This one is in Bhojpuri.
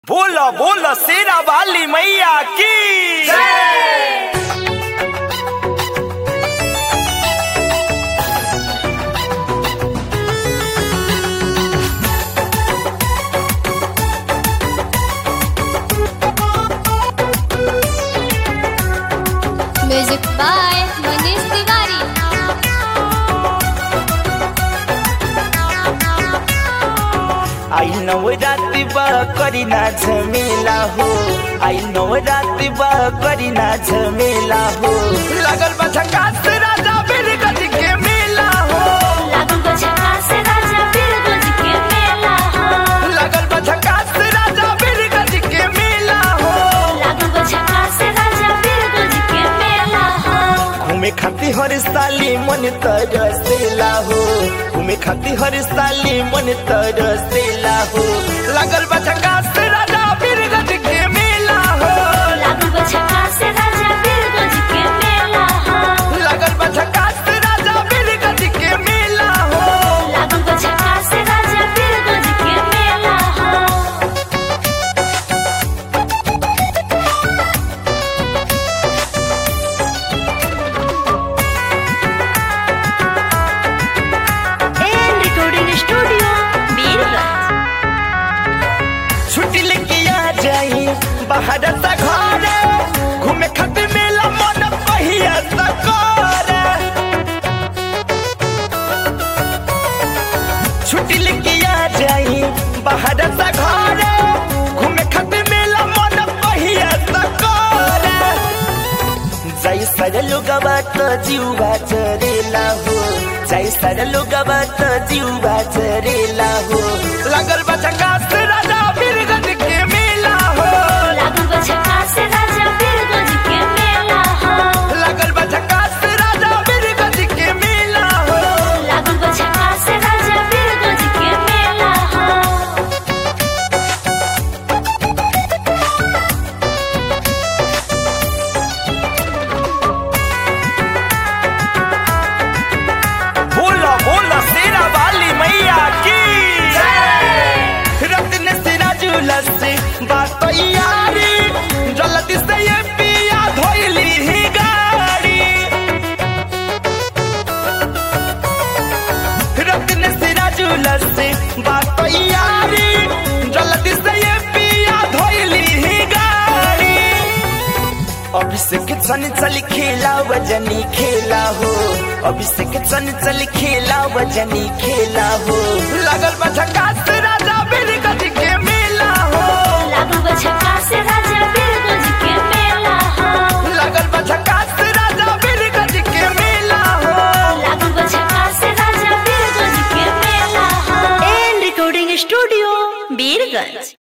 बोलो बोलो शेरा वाली मैया की म्यूजिक बाय मनीष तिवारी आई नव राति बा करी ना झमेला हो आई नव राति बा करी ना झमेला हो लगल बा झकास राजा बिरगज के मेला हो लागू गो झकास राजा बिरगज के मेला हो लगल बा झकास राजा बिरगज के मेला हो लागू गो झकास राजा बिरगज के मेला हो घूमे खाती हर साली मन तरसेला हो घूमे खाती हर साली मन तरसेला हो लगल बा झकास राजा बिरगज के मेला हो लागू गो झकास राजा बिरगज के मेला हो लगल बा झकास राजा बिरगज के मेला हो लागू गो झकास राजा बिरगज के मेला हो एन रिकॉर्डिंग स्टूडियो बीरगंज छुट्टी लेके आ जाई बाहर से घर घूमे खातिर मेला मन पहिया से कर छुट्टी लेके आ जाई बाहर से घर घूमे खातिर मेला मन पहिया से कर जय सर लोगवा त जीवा चरेला हो जय सर लोगवा त जीवा चरेला हो लगल बा झकास राजा बिरगज के मेला हो लागू गो झकास राजा बिरगज के मेला हो लगल बा झकास राजा बिरगज के मेला हो लागू गो झकास राजा बिरगज के मेला हो बोलो बोलो शेरा वाली मैया की रत्न सिराजुल से बात यारी जल्दी से ये पिया धोइली ही गाड़ी रत्न सिराजुल से बात यारी जल्दी से ये पिया धोइली ही गाड़ी अभिषेक चन चल खेला वजनी खेला हो अभिषेक चन चल खेला वजनी खेला हो लगल बा झकास राजा बिरगज के मेला हो लागू गो झकास राजा बिरगज के मेला हो लगल बा झकास राजा बिरगज के मेला हो लागू गो झकास राजा बिरगज के मेला हो एन रिकॉर्डिंग स्टूडियो बीरगंज